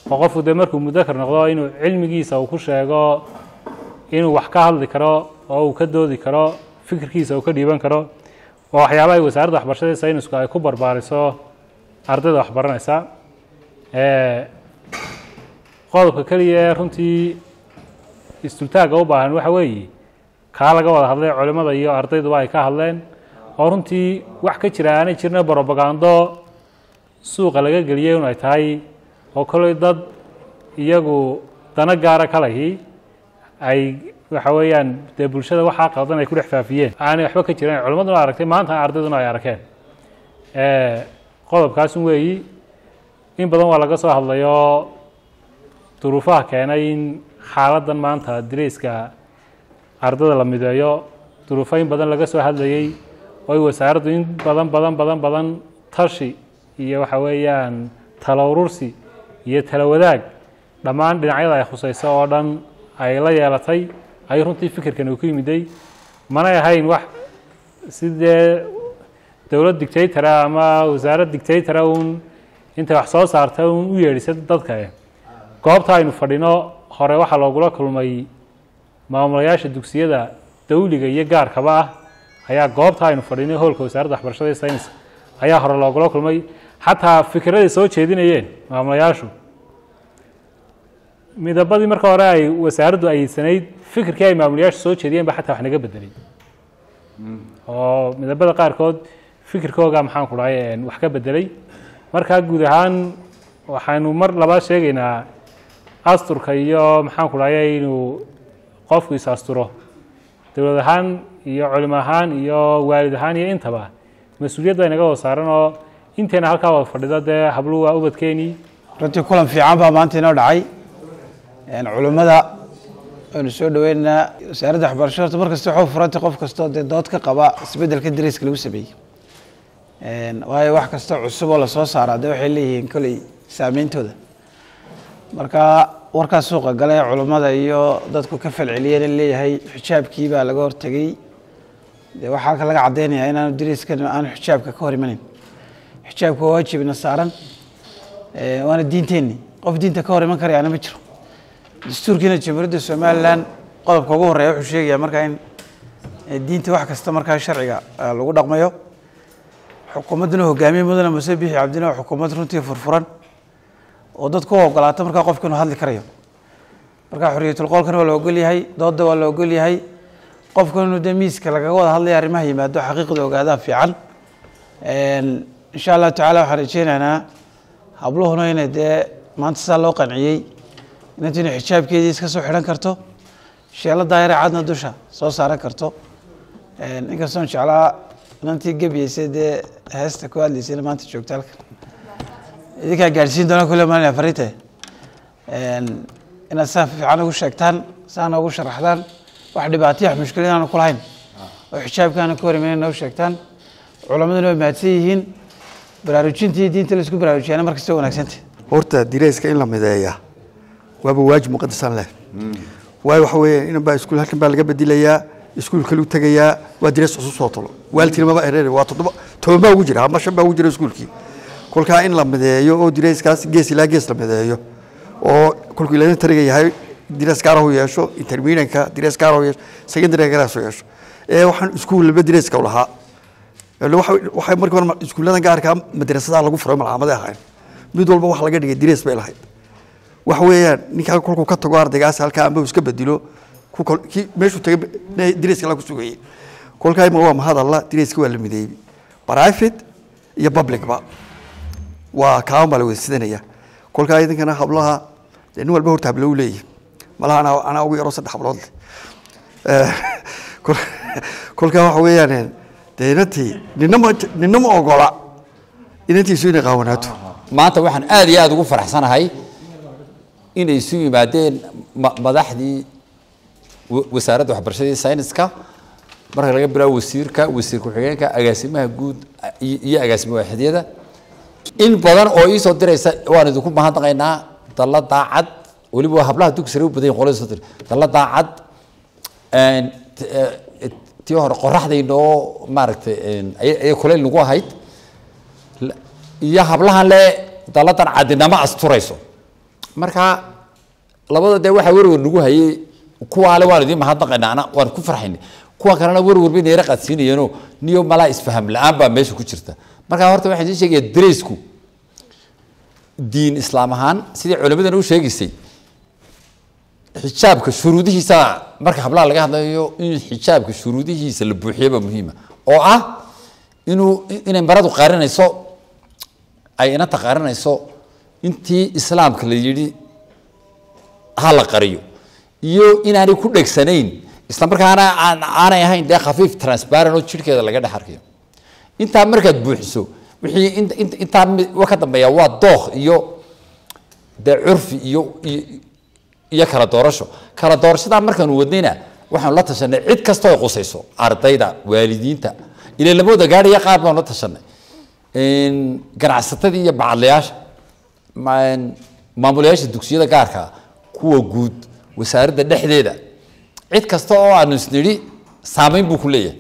oo qofku dee markuu mudakar noqdo inuu cilmigiisa uu ku sheego inuu wax ka hadli karo oo uu ka doodi karo fikirkiisa uu ka dhiiban karo oo waxyaaba ay wasaaradda waxbarashada saynisku ay ku barbaariso ardayda waxbaranaysa qodobka keliya ee runtii istultaagga u baahan waxa weeye kaa laga wada hadlay culimmada iyo ardayduba ay ka hadleen oo runtii wax ka jira aanay jirna brobagando suuqa laga geliyay un ay tahay oo koley dad iyagu dano gaara ka lahi ay waxa weeyaan dee bulshada waxaa qaldan ay ku dhex faafiyeen aanay waxba ka jiran culimmaduna aragtay maanta ardayduna ay arkeen qodobkaasun weeyi in badan waa laga soo hadlayo duruufaha keenay in xaaladdan maanta dirayska ardada la mideeyo duruufo in badan laga soo hadlayey oo ay wasaaraddu in badan badan badan badan tashi iyo waxa weeyaan talo urursi iyo talo wadaag dhammaan dhinacyada ay khusayso oo dhan ay la yeelatay ay runtii fikirkan uu ku yimiday manay ahayn wax sidee dowlad dictatora ama wasaarad dictatora uun intay wax soo saarta uun u yeedhisa dadka goobta aynu fadhino hore waxaa loogula kulmay maamulayaasha dugsiyada dawliga iyo gaarkaba ah ayaa goobta aynu fadhinay hoolka wasaaradda waxbarashada iyo saynis ayaa hore loogula kulmay xataa fikiraday soo jeedinayeen maamulayaashu midabadii marka hore ay wasaaraddu ayeysanayd fikirkii ay maamulayaashu soo jeediyeen ba xataa wax naga bedelay oo midabada qaarkood fikirkooga maxaan ku dhahay wax ka bedelay markaa guud ahaan waxaynu mar labaad sheegaynaa asturka iyo maxaan ku dhahay inuu qofku is asturo dowlad ahaan iyo culimo ahaan iyo waalid ahaan iyo intaba mas-uuliyad baa inaga wada saaran oo inteena halkaa wada fadhida dee habluhu waa ubadkeenii runtii kulan fiican baa maanta inoo dhacay culimmada aynu soo dhaweynaynaa wasaaradda waxbarasho horta mar kasta waxuu furantay qof kastoo dee dood ka qaba isbeddelka dariiska lagu sameeyey waayo wax kasta cusub oo lasoo saaraa dee waxay leeyihiin koley saameyntooda marka warkaas suuqa gale culummada iyo dadku ka falceliyeen leeyahay xijaabkii baa laga hortegey dee waxaa laga caddeynaya inaanu dariiskan aanu xijaabka ka hor imanayn xijaabka waa waajibna saaran waana diinteenni qof diinta ka hor iman karayaana ma jiro dastuurkiina jamhuuriyadda somalilan qodobka ugu horreeya wuxuu sheegayaa markaa in diinta wax kasta markaa sharciga lagu dhaqmayo xukuumadduna hogaamiye mudane muse bixi cabdina waa xukuumad runtii furfuran oo dadku u ogolaata markaa qofka inuu hadli karayo marka xoriyatulqoolkana waa la ogol yahay doodda waa la ogol yahay qofka inuu dee miiska lagaga wada hadlaya arrimaha yimaado xaqiiqda ogaadaa fiican insha allahu tacala waxaan rajeynaynaa habluhuna inay dee maanta saa loo qanciyey inantu inay xijaabkeedii iska soo xidhan karto sheelo daayare cadna dusha soo saaran karto inkastoon jeclaa inantii gebiyeysa dee heesta ku hadlaysayna maanta joogta halkan idinkaa gaadhsiin doona kule maalin farite inaad saa fiican ugu sheegtaan saana ugu sharaxdaan wax dhibaataya wax mushkilad aanu ku lahayn oo xijaabkaana ka hor imayn noo sheegtaan culammaduna way mahadsan yihiin baraarujintii diinta laisku baraarujiyana markasta wanaagsanta horta dirayska in la mideeya waaba waajib muqadasan leh waayo waxa weeye inan baa iskuul halkan baa laga bedilayaa iskuul kalu tegayaa waa dirays cusub soo talo waalidkiina maba ereer waa toddoba toban baa ugu jira ama shan baa ugu jira iskuulkii kolkaa in la mideeyo oo dirayskaas gees ilaa gees la mideeyo oo kolkuu ilaa tariga yahay dirays gaarahu yeesho intermedianka dirays gaarahu yeesho secondary gaarahu yeesho ee waxaan iskuul laba dirayska u lahaa waxay markii hore iskuulladan gaarka madrasadaha lagu furay malcaamadee ahayn mid walba wax laga dhigay dirays bay lahayd waxa weeyaan ninkaa kolkuu ka tago ardaygaas halkaa amba iska bedilo kii meeshuu tagay dirayska la ku sugayay kolkaa ima waa mahadalla dirayska waa la mideeyey private iyo publicba waa kaaban baa la wada sidanaya kolkaa idinkana hablaha dee nin walba horta hablo u leeyahay malaha anaa anaa ugu yaroo saddex hablood leh kolkaa waxa weeyaan dee inantii nina ma nina ma ogola inantiisu inay qaawanaato maanta waxaan aad iyo aada ugu faraxsanahay inay isu yimaadeen madaxdii wasaaradda waxbarashada iyo sayniska marka laga bilaabo wasiirka wasiir ku-xigeenka agaasimaha guud iyo agaasima waaxidyada in badan oo iisoo diraysa waan idinku mahadnaqaynaa dalla daacad weliba hablaha dugsare u badan yihin qolada soo dir dalla daacad tii hore qoraxdaynoo maaragtay ayay kuleyl nagu ahayd iyo hablahan le dalladan cadinamo asturayso marka labada dee waxaa werwer nagu hayay kuwaale waan idiin mahadnaqaynaa ana waan ku farxaynay kuwa kalena werwer bay neera qaadsiinayeenoo niyo malaa isfaham la-aan baa meesha ku jirta marka horta waxaan idiin sheegaya dareysku diin islaam ahaan sidii culimadan u sheegaysay xijaabka shuruudihiisa marka hablaha laga hadlayo in xijaabka shuruudihiisa la buuxiyaba muhiima oo ah inuu inay maradu qaarinayso ay inanta qaarinayso intii islaamka la yidhi ha la qariyo iyo inaanay ku dhegsanayn isla markaana aan aanay ahayn dee khafiif transparent oo jidhkeeda laga dhex arkayo intaa markaad buuxiso wixii int- int- intaa mi- wa ka dambeeya waa dookh iyo dee curfi iyo iyo- iyo kala doorasho kala doorashadaa markaanu wadnayna waxaanu la tashanay cid kastoo ay qusayso ardayda waalidiinta ilaa lamooda gaadhaya qaar baanu la tashanay ganacsatadii iyo bacadlayaasha ma- maamulayaasha dugsiyada gaarka ah, kuwa guud wasaaradda dhexdeeda cid kasta oo aanu isnidhi saameyn buu ku leeyahay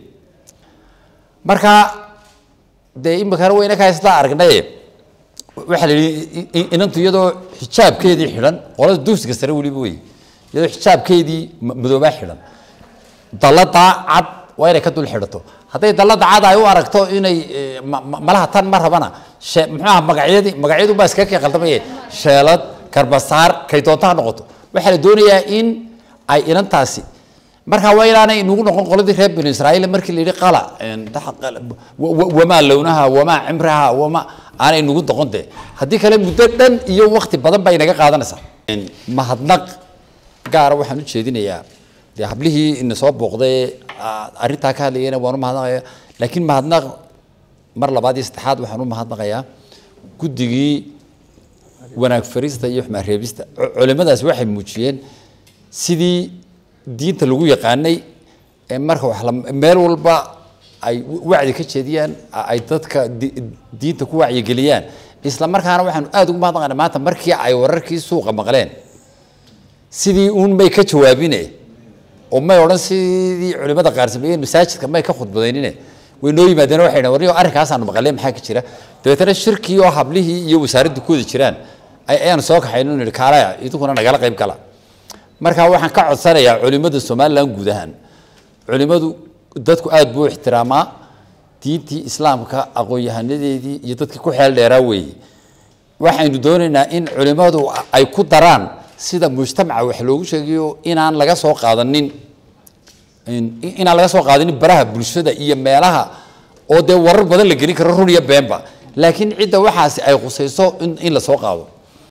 marka dee imikana wayna ka haystaa aragnaye waxaa la yidhi i- i- inantu iyadoo xijaabkeedii xidhan qolada dugsiga sare weliba wey iyadoo xijaabkeedii ma- madoobaa xidhan dalladaa cad waa inay ka dul xidhato hadday dallada cad ay u aragto inay eh, ma- ma- malaha tan ma rabana shee- muxuu aha magacyadii magacyadu baa iskaga kay qaldamaya sheelad karbasaar kay doonta ha noqoto waxaa la doonayaa in ay inantaasi markaa waa inaanay inugu noqon qoladii reer binu israa'iil markii la yidhi qala een, daxa- qala, wa- wa- wamaa lownaha wamaa cimraha wamaa aanay inugu noqon dee haddii kale muddo dhan iyo wakti badan bay inaga qaadanaysaa Een, mahadnaq gaara waxaan u jeedinayaa dee hablihii ina soo booqday ah, arrintaa ka hadlayana waan u mahadnaqaya laakiin mahadnaq mar labaad iyo saddexaad waxaan u mahadnaqayaa guddigii wanaag farista iyo xumaan reebista Cu- culimadaas waxay muujiyeen sidii diinta lagu yaqaanay ee marka wax la meel walba ay wacdi ka jeediyaan a- ay dadka di- diinta ku wacyigeliyaan isla markaana waxaanu aada ugu mahadnaqaynaa maanta markii ay wararkii suuqa maqleen sidii uun may ka jawaabine oo may odhan sidii culimada qaar sameeyeen masaajidka may ka khudbadaynine way noo yimaadeen waxay dhahan warniyo arrinkaasaanu maqaleen maxaa ka jira dabeetana shirkii oo hablihii iyo wasaaraddu ku wada jiraan ay- ayaanu soo kaxayno nidhi kaalaya idinkuna nagala qayb gala marka waxaan ka codsanayaa culimada somalilan guud ahaan culimadu dadku aada buu u ixtiraamaa diintii islaamka aqoon-yahanadeedii iyo dadkii ku xeel dheeraa weeye waxaynu doonaynaa in culimadu ay ku daraan sida mujtamaca wax loogu sheegayo inaan laga soo qaadanin in- inaan laga soo qaadanin baraha bulshada iyo meelaha oo dee warar badan la gelin karo run iyo beenba laakiin cidda waxaasi ay khusayso in, in la soo qaado